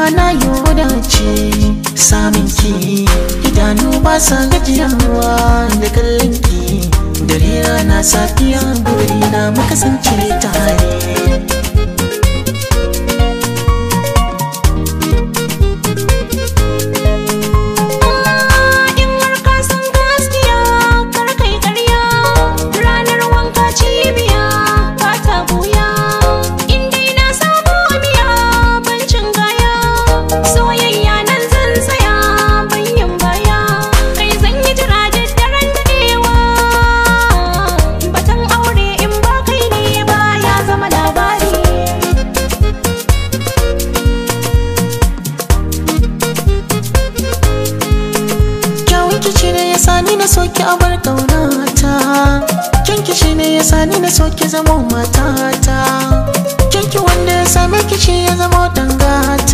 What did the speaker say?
na yi wadace samun ki idanu ba sa gajiyawa da kallon ki dare rana safiya buri na muka kasance tare In har ka san gaskiya kar kai ƙarya ranar wanka cibiya ba ta buya in dai na samu biya bancin gaya soyayya nan zan tsaya bayyan baya kai zan yi jira da daren daɗewa batan aure in ba kai ne ba ya zama labari kyawun kici ne ya sani na soki a bar ƙaunata kyan kici ne ya sani na soki zama matata kyanki wanda ya same kici ya zama dangata